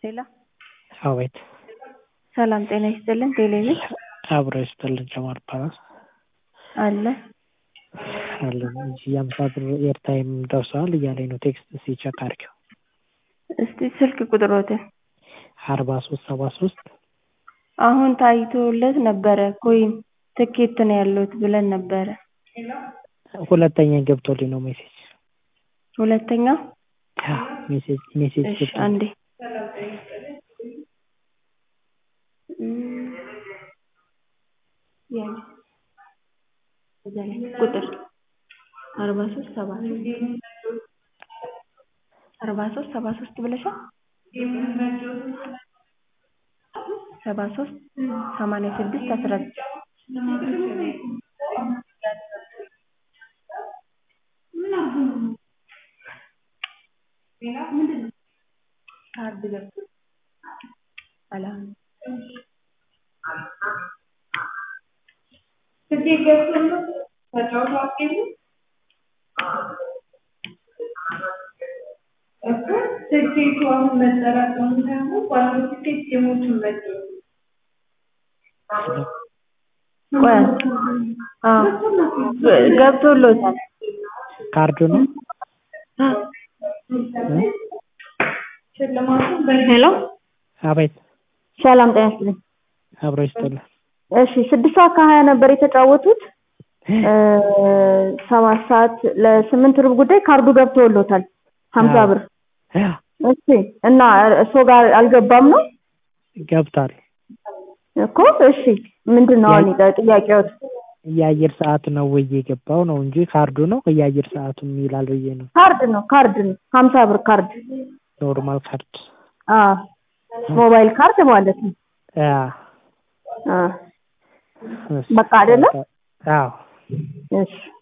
ሄሎ አቤት ሰላም ጤና ይስጥልን ቴሌብር አብሮ ይስጥልን ጀማል ይባላል አለ አለን እንጂ የአምሳ ብር ኤርታይም ደርሰዋል እያለኝ ነው ቴክስት እስኪ ቼክ አድርጊው እስቲ ስልክ ቁጥሮትን አርባ ሶስት ሰባ ሶስት አሁን ታይቶለት ነበረ ኮይን ትኬት ነው ያለዎት ብለን ነበረ ሁለተኛ ገብቶልኝ ነው ሜሴጅ ሁለተኛ ሜሴጅ ሜሴጅ እሺ አንዴ ቁጥር አርባ ሶስት ሰባ ሶስት አርባ ሶስት ሰባ ሶስት ብለሻል ሰባ ሶስት ሰማንያ ስድስት አስራ ካርድ ገብቶ ሰላም ትኬት ገብቶልህ ተጫውተው አትሄዱም እኮ ትኬቱ አሁን መጠራቀሙ ሳይሆን ባለው ትኬት ጌሞቹን መጫወት ቆይ አዎ ገብቶሎታል ካርዱ ነው ሽልማቱን ሄሎ አቤት ሰላም ጤና ይስጥልኝ አብሮ ይስጥልን እሺ ስድስት ሰዓት ከሀያ ነበር የተጫወቱት ሰባት ሰዓት ለስምንት ሩብ ጉዳይ ካርዱ ገብቶሎታል ሀምሳ ብር እሺ እና እሱ ጋር አልገባም ነው ገብቷል እኮ እሺ ምንድን ነው አሁን ጥያቄዎት የአየር ሰዓት ነው ወይ የገባው ነው እንጂ ካርዱ ነው የአየር ሰዓቱ ይላል ብዬ ነው ካርድ ነው ካርድ ነው ሀምሳ ብር ካርድ ኖርማል ካርድ አዎ ሞባይል ካርድ ማለት ነው አዎ አዎ በቃ አይደለም አዎ እሺ